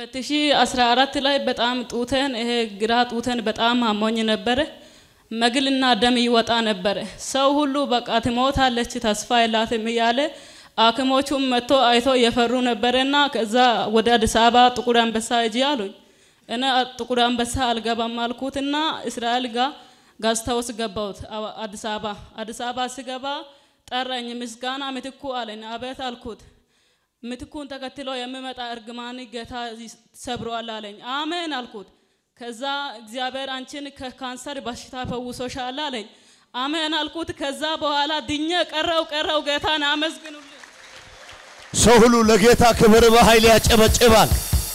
2014 ላይ በጣም ጡቴን ይሄ ግራ ጡቴን በጣም አሞኝ ነበረ። መግልና ደም ይወጣ ነበረ። ሰው ሁሉ በቃ ትሞታለች ተስፋ የላትም እያለ ሐኪሞቹም መጥቶ አይቶ እየፈሩ ነበረና ከዛ ወደ አዲስ አበባ ጥቁር አንበሳ እጂ አሉኝ። እኔ ጥቁር አንበሳ አልገባም አልኩትና እስራኤል ጋር ጋስታውስ ገባሁት አዲስ አበባ። አዲስ አበባ ስገባ ጠራኝ። ምስጋና ምትኩ አለኝ። አቤት አልኩት። ምትኩን ተከትሎ የሚመጣ እርግማን ጌታ ሰብሯል አለኝ። አሜን አልኩት። ከዛ እግዚአብሔር አንቺን ከካንሰር በሽታ ፈውሶሻል አለኝ። አሜን አልኩት። ከዛ በኋላ ድኜ ቀረው ቀረው። ጌታን አመስግኑልኝ። ሰው ሁሉ ለጌታ ክብር በኃይል ያጨበጭባል።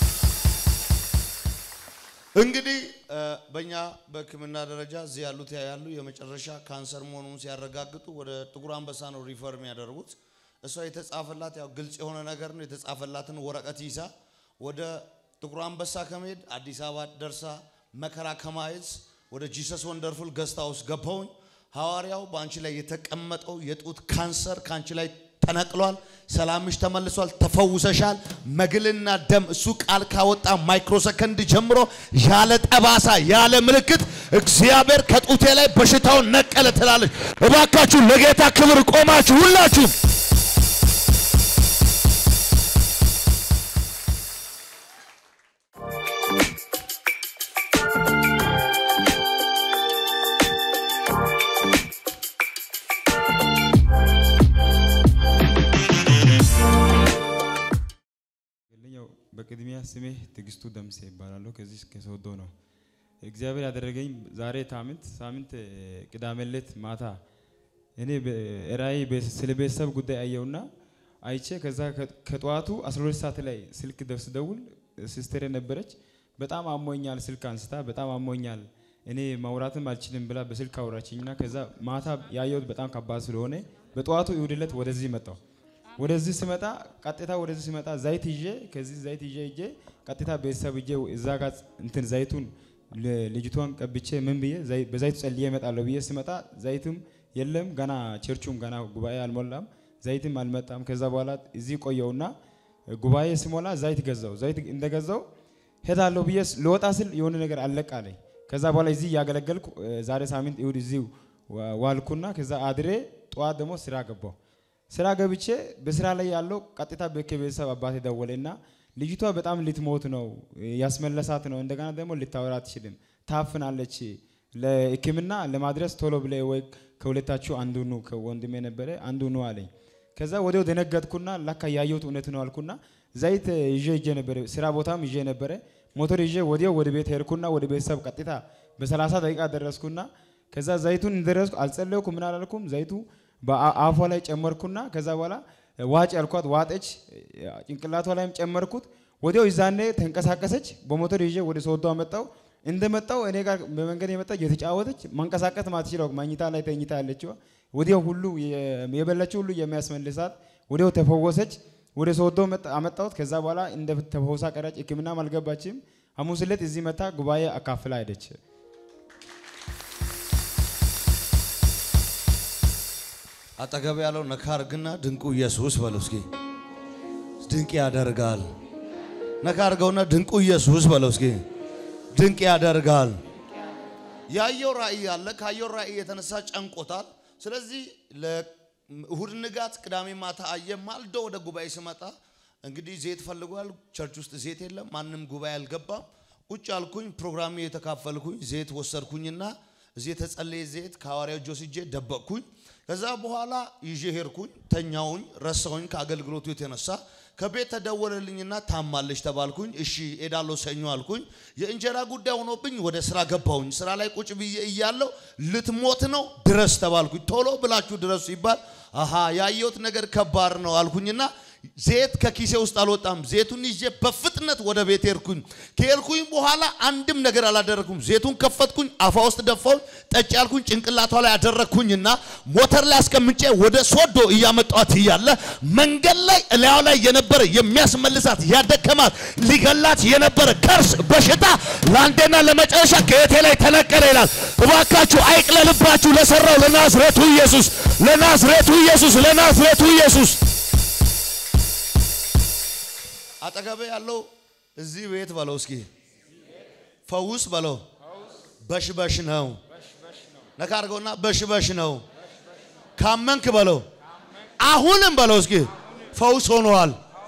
እንግዲህ በእኛ በሕክምና ደረጃ እዚህ ያሉት ያሉ የመጨረሻ ካንሰር መሆኑን ሲያረጋግጡ ወደ ጥቁር አንበሳ ነው ሪፈር የሚያደርጉት። እሷ የተጻፈላት ያው ግልጽ የሆነ ነገር ነው። የተጻፈላትን ወረቀት ይዛ ወደ ጥቁር አንበሳ ከመሄድ አዲስ አበባ ደርሳ መከራ ከማየት ወደ ጂሰስ ወንደርፉል ገስታ ውስጥ ገባሁኝ። ሐዋርያው በአንቺ ላይ የተቀመጠው የጡት ካንሰር ከአንቺ ላይ ተነቅሏል። ሰላምሽ ተመልሷል። ተፈውሰሻል። መግልና ደም እሱ ቃል ካወጣ ማይክሮ ሰከንድ ጀምሮ ያለ ጠባሳ ያለ ምልክት እግዚአብሔር ከጡቴ ላይ በሽታውን ነቀለ ትላለች። እባካችሁ ለጌታ ክብር ቆማችሁ ሁላችሁ በቅድሚያ ስሜ ትግስቱ ደምሴ ይባላለሁ። ከዚህ ከሶዶ ነው። እግዚአብሔር ያደረገኝ ዛሬ ሳምንት ሳምንት ቅዳሜ ዕለት ማታ እኔ ራእይ ስለ ቤተሰብ ጉዳይ አየውና አይቼ ከዛ ከጠዋቱ 12 ሰዓት ላይ ስልክ ደርስ ደውል ሲስተር ነበረች። በጣም አሞኛል፣ ስልክ አንስታ በጣም አሞኛል፣ እኔ ማውራትም አልችልም ብላ በስልክ አውራችኝና ከዛ ማታ ያየሁት በጣም ከባድ ስለሆነ በጠዋቱ እሑድ ዕለት ወደዚህ መጣሁ። ወደዚህ ስመጣ ቀጥታ ወደዚህ ስመጣ ዘይት ይዤ ከዚህ ዘይት ይዤ ይዤ ቀጥታ ቤተሰብ ይዤ እዛ ጋር እንትን ዘይቱን ልጅቷን ቀብቼ ምን ብዬ በዘይቱ ጸልዬ እመጣለሁ ብዬ ስመጣ ዘይትም የለም ገና ቸርቹም ገና ጉባኤ አልሞላም፣ ዘይትም አልመጣም። ከዛ በኋላ እዚህ ቆየውና ጉባኤ ስሞላ ዘይት ገዛው። ዘይት እንደገዛው ሄዳለሁ ብዬ ልወጣ ስል የሆነ ነገር አለቅ አለኝ። ከዛ በኋላ እዚህ እያገለገልኩ ዛሬ ሳምንት እሑድ እዚህ ዋልኩና ከዛ አድሬ ጠዋት ደግሞ ስራ ገባው። ስራ ገብቼ በስራ ላይ ያለው ቀጥታ ከቤተሰብ አባቴ ደወለና ልጅቷ በጣም ልትሞት ነው፣ ያስመለሳት ነው። እንደገና ደግሞ ልታወራ አትችልም፣ ታፍናለች። ለሕክምና ለማድረስ ቶሎ ብለ ወይ ከሁለታችሁ አንዱ ኑ፣ ከወንድሜ ነበረ አንዱ ኑ አለኝ። ከዛ ወዲያው ደነገጥኩና ለካ ያየሁት እውነት ነው አልኩና ዘይት ይዤ ይዤ ነበረ፣ ስራ ቦታም ይዤ ነበረ። ሞተር ይዤ ወዲያው ወደ ቤት ሄድኩና ወደ ቤተሰብ ቀጥታ በሰላሳ ደቂቃ ደረስኩና ከዛ ዘይቱን እንደደረስኩ አልጸለይኩ ምን አላልኩም ዘይቱ በአፏ ላይ ጨመርኩና ከዛ በኋላ ዋጭ ያልኳት ዋጠች። ጭንቅላቷ ላይም ጨመርኩት። ወዲያው ይዛኔ ተንቀሳቀሰች። በሞተር ይዤ ወደ ሶዶ አመጣው። እንደመጣው እኔ ጋር በመንገድ የመጣች የተጫወተች መንቀሳቀስ ማትችለው መኝታ ላይ ተኝታ ያለችው ወዲያው ሁሉ የበላችው ሁሉ የሚያስመልሳት ወዲያው ተፈወሰች። ወደ ሶዶ አመጣሁት። ከዛ በኋላ እንደ ተፈውሳ ቀረች። ሕክምናም አልገባችም። ሐሙስ ዕለት እዚህ መታ ጉባኤ አካፍላ ሄደች። አጠገብ ያለው ነካ አርግና ድንቁ ኢየሱስ በለው እስኪ። ድንቅ ያደርጋል። ነካ አርገውና ድንቁ ኢየሱስ በለው እስኪ። ድንቅ ያደርጋል። ያየው ራእይ አለ። ካየው ራእይ የተነሳ ጨንቆታል። ስለዚህ ለእሁድ ንጋት ቅዳሜ ማታ አየ። ማልዶ ወደ ጉባኤ ስመጣ እንግዲህ ዘይት ፈልጓል። ቸርች ውስጥ ዘይት የለም። ማንም ጉባኤ አልገባም። ቁጭ አልኩኝ። ፕሮግራም የተካፈልኩኝ ዘይት ወሰድኩኝና እዚህ የተጸለየ ዘይት ከሐዋርያው እጅ ወስጄ ደበቅኩኝ። ከዛ በኋላ ይዤ ሄድኩኝ። ተኛውኝ፣ ረሳውኝ ከአገልግሎቱ የተነሳ ከቤት ተደወለልኝና ታማለች ተባልኩኝ። እሺ ሄዳለሁ ሰኞ አልኩኝ። የእንጀራ ጉዳይ ሆኖብኝ ወደ ስራ ገባሁኝ። ስራ ላይ ቁጭ ብዬ እያለሁ ልትሞት ነው ድረስ ተባልኩኝ። ቶሎ ብላችሁ ድረሱ ሲባል አሃ ያየሁት ነገር ከባድ ነው አልኩኝና ዘይት ከኪሴ ውስጥ አልወጣም። ዘይቱን ይዤ በፍጥነት ወደ ቤት ሄድኩኝ። ከሄድኩኝ በኋላ አንድም ነገር አላደረግኩም። ዘይቱን ከፈትኩኝ፣ አፏ ውስጥ ደፋውኝ፣ ጠጭ ያልኩኝ ጭንቅላቷ ላይ አደረግኩኝና ሞተር ላይ አስቀምጬ ወደ ሶዶ እያመጣኋት እያለ መንገድ ላይ እላዩ ላይ የነበረ የሚያስመልሳት ያደከማት ሊገላት የነበረ ከርስ በሽታ ለአንዴና ለመጨረሻ ከየቴ ላይ ተነቀለ ይላል። እባካችሁ አይቅለልባችሁ ለሰራው ለናዝሬቱ ኢየሱስ፣ ለናዝሬቱ ኢየሱስ፣ ለናዝሬቱ ኢየሱስ። አጠገቤ ያለው እዚህ ቤት በለው እስኪ ፈውስ በለው በሽበሽ ነው። ነካ አድርገውና በሽበሽ ነው። ካመንክ በለው አሁንም በለው እስኪ ፈውስ ሆኗል።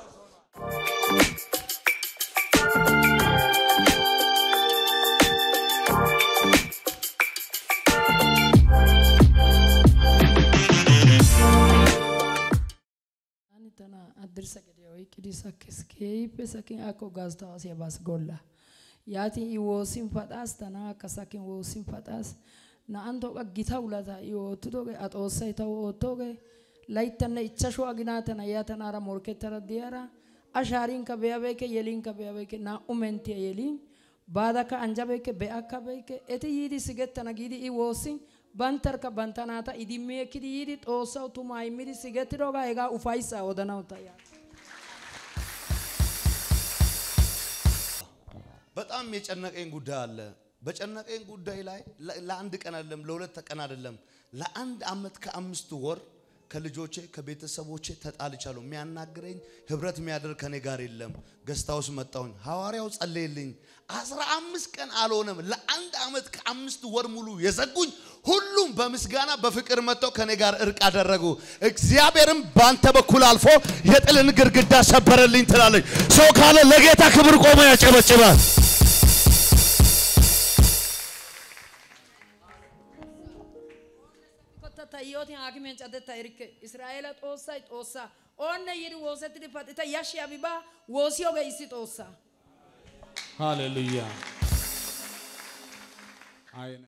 Ani tana addirsa gadiya oyqqidi sakkis keehippe sakin akko gaztawaasiya baas golla yaatin i woossin paxaas tana akka sakin woossin paxaas na"antto qa gita ulata i oottidoogee a xoossay tawu oottoogee layttanne ichchashu aginaa tana yaa tanaara morkkettara diyara a shaarinkka be'abeekke yelinkka be'abeekke naa"u menttiya yelin baadakka anjjabeekke be'akka beekke eti yiidi sigettana giidi i woossin banttarkka bantta naata idimmi ekkidi yiidi xoossawu tumaa immidi sigettidoogaa hegaa ufayssaa odanawu ta yaa በጣም የጨነቀኝ ጉዳይ አለ። በጨነቀኝ ጉዳይ ላይ ለ- ለአንድ ቀን አይደለም፣ ለሁለት ቀን አይደለም፣ ለአንድ አመት ከአምስት ወር ከልጆቼ ከቤተሰቦቼ ተጣልቻለሁ። የሚያናግረኝ ህብረት የሚያደርግ ከኔ ጋር የለም። ገስታ ውስጥ መጣሁኝ። ሐዋርያው ጸለየልኝ። አስራ አምስት ቀን አልሆነም። ለአንድ አመት ከአምስት ወር ሙሉ የዘጉኝ ሁሉም በምስጋና በፍቅር መጥተው ከኔ ጋር እርቅ አደረጉ። እግዚአብሔርም በአንተ በኩል አልፎ የጥልን ግድግዳ ሰበረልኝ ትላለች። ሰው ካለ ለጌታ ክብር ቆሞ ያጨበጭባል። kotta tayyootin haakimeen cadetta erikke israa'eela xoossay xoossaa oonne yiidi woosettidi paxita yashshiyabi baa woosiyoogee issi xoossaa ሃሌሉያ